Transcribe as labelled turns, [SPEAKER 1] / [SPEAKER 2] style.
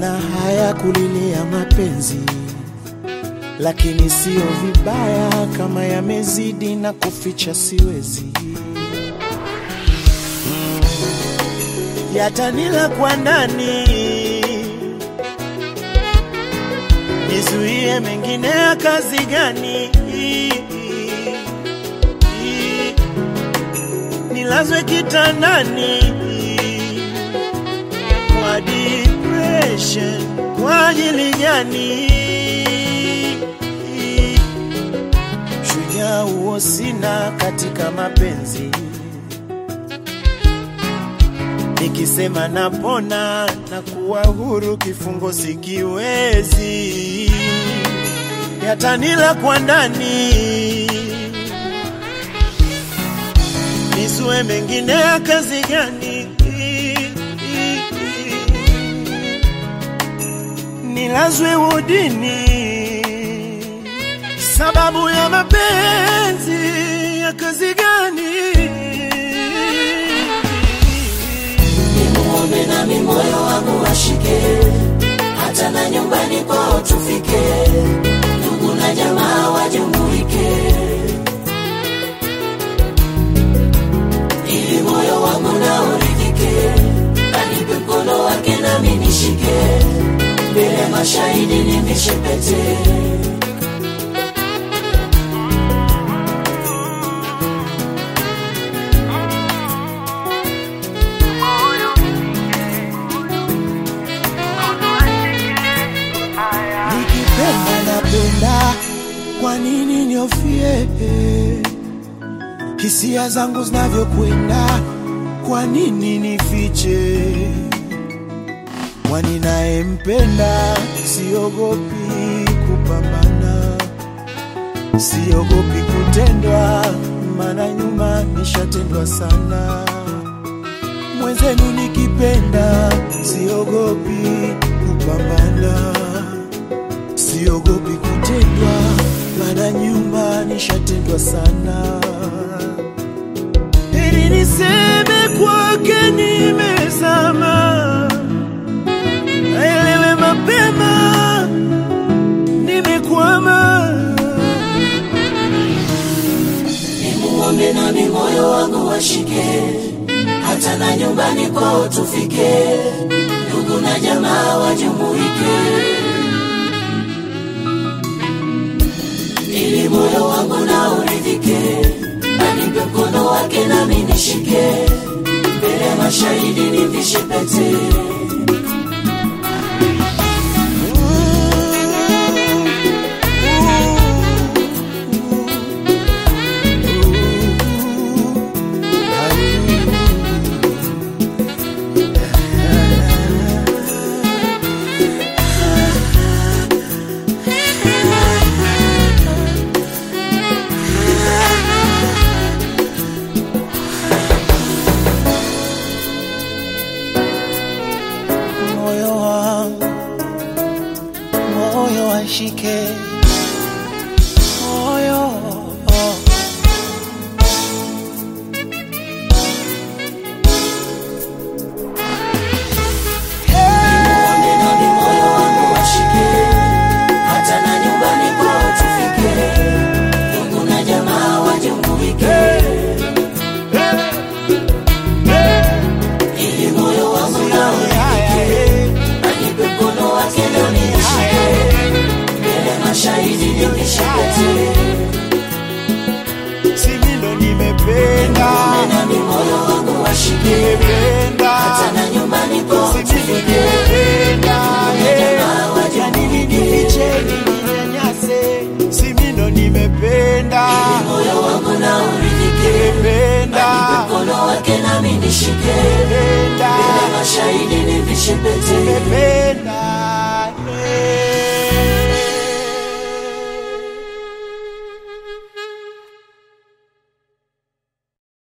[SPEAKER 1] Naona haya kulilia mapenzi, lakini sio vibaya kama yamezidi na kuficha siwezi. Mm, yatanila kwa ndani, nizuie mengine ya kazi gani? Nilazwe kitandani kwa depression kwa ajili gani? Shujaa huo sina katika mapenzi, nikisema napona na kuwa huru, kifungo sikiwezi, yatanila kwa ndani, nizue mengine ya kazi gani? nilazwe udini sababu ya mapenzi ya kazi gani?
[SPEAKER 2] Nimuombe nami moyo wangu washike, hata na nyumbani kwao tufike, ndugu na jamaa wajumuike, ili moyo wangu na uridhike, anipe mkono wake nami nishike, mbele mashahidi nivishe pete.
[SPEAKER 1] Nikipenda napenda, kwa nini niofie? Hisia zangu zinavyokwenda, kwa nini nifiche? Kwani nayempenda siogopi kupambana, siogopi kutendwa, maana nyuma nishatendwa sana. Mwenzenu nikipenda siogopi kupambana siogopi kutendwa, maana nyuma nishatendwa sana. Heri niseme kwake nimezama, aelewe mapema nimekwama.
[SPEAKER 2] Nimuombe nami moyo wangu washike, hata na nyumbani kwao tufike, ndugu na jamaa wajumuike, ili moyo wangu na uridhike, anipe mkono wake nami nishike, mbele ya mashahidi nivishe pete.
[SPEAKER 1] Moyo wangu, moyo washike, moyo
[SPEAKER 2] Nimuombe nami moyo wangu washike, hata na nyumbani kwao tufike, ndugu na jamaa wajumuike, ili moyo wangu na uridhike, anipe mkono wake nami nishike, mbele mashahidi nivishe pete.
[SPEAKER 1] simi ndo nimependa,
[SPEAKER 2] Nimuombe nami moyo wangu washike,
[SPEAKER 1] nimependa,
[SPEAKER 2] hata na nyumbani kwao
[SPEAKER 1] simi ndo
[SPEAKER 2] tufike,
[SPEAKER 1] nimependa,
[SPEAKER 2] jamaa
[SPEAKER 1] ya nini
[SPEAKER 2] wajumuike,
[SPEAKER 1] nifiche, ninyanyase, simi ndo nimependa,
[SPEAKER 2] moyo wangu na uridhike,
[SPEAKER 1] nimependa,
[SPEAKER 2] mkono wake nami nishike
[SPEAKER 1] nimependa,
[SPEAKER 2] Mbele mashahidi nivishe pete
[SPEAKER 1] nimependa.